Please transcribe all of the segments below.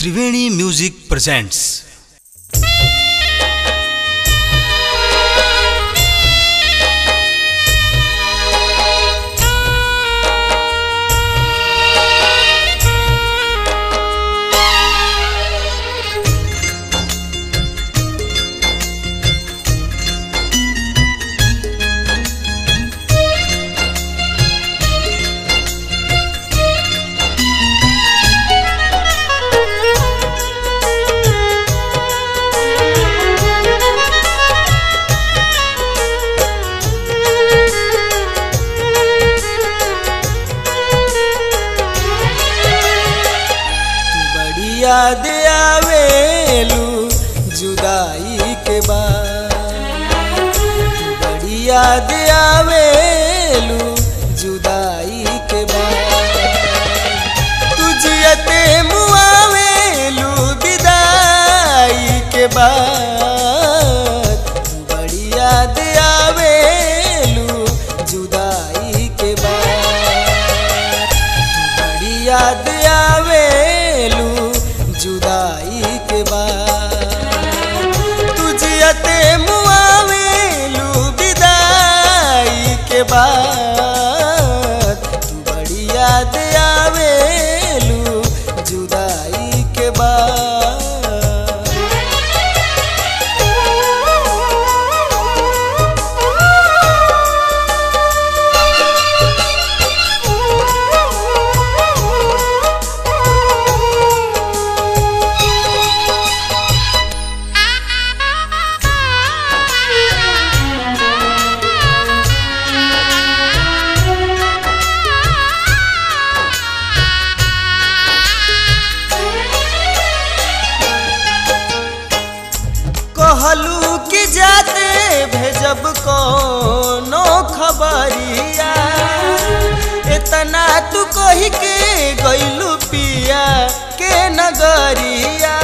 त्रिवेणी music presents बड़ी याद आवेलू जुदाई के बाद बड़ी याद आवेलू जुदाई के बाद तुझते मुआवेलू विदाई के बाद बड़ी याद आवेलू जुदाई के बाद बड़ी याद आवेलू जुदाई के बाद तुझते मुआवेलू विदाई के बाद बड़ी याद आवेलू जुदाई के बाद कहलू कि जाते भेजब कोनो खबरिया इतना तू कही के गईलू पिया के नगरिया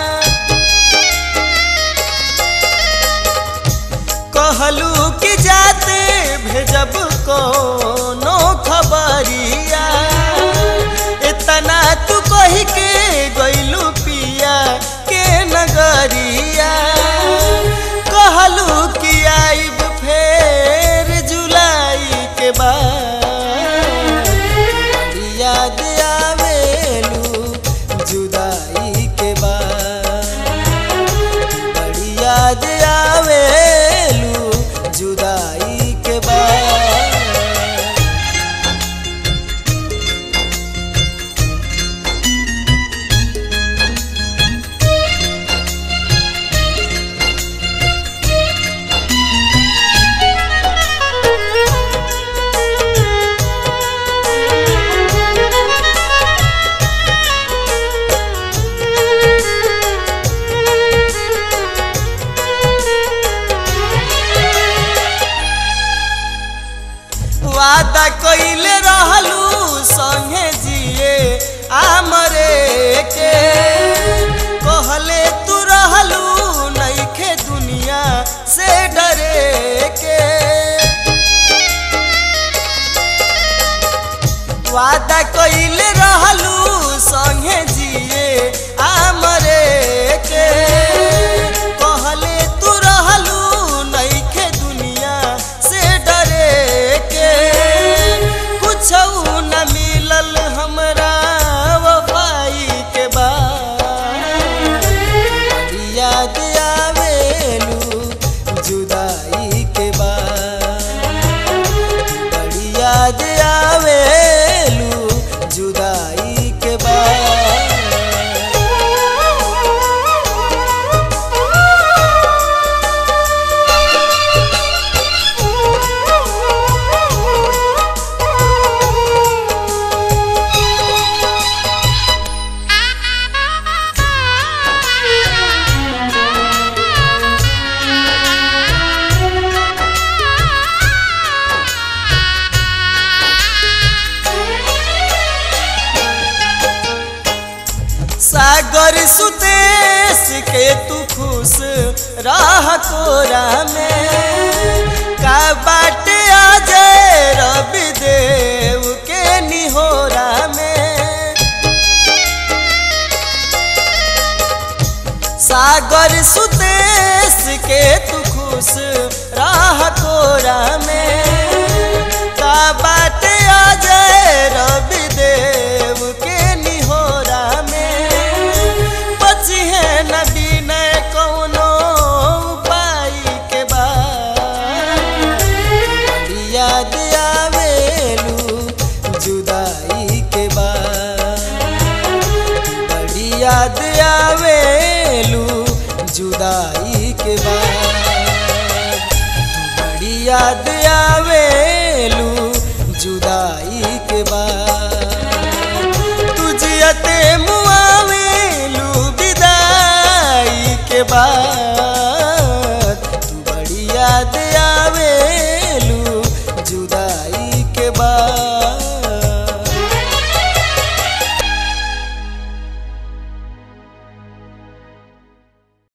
कहलू कि जाते भेजब कोनो खबरिया इतना तू कही के गईलू पिया के नगरिया कहलू कि आइब फेर जुलाई के बाद बड़ी याद आवेलू जुदाई के बाद बड़ी याद आवेलू जुदाई के बाद वादा कइले रहलू संगे जिए आमरे के कहले तू रहलू नइखे दुनिया से डरे के वादा कइले रहलू संगे जिए आमरे के कहले तू रहलू नइखे दुनिया से डरे के कुछ न मिलल हमरा वफाई के बाद बड़ी याद आवेलू जुदाई के बाद बड़ी याद आवेलू जुदाई के बाद सागर सुदेश के तू खुश राह कोरा में का बाटे आ जाए रवि देव के निहोरा में सागर सुदेश के तू खुश राह कोरा में का बाटे अजय रवि देव के निहोरा में बची है नबी न कौनो उपाय के बाद बड़ी याद आवेलू जुदाई के बाद बड़ी याद आवेलू जुदाई के बाद बड़ी याद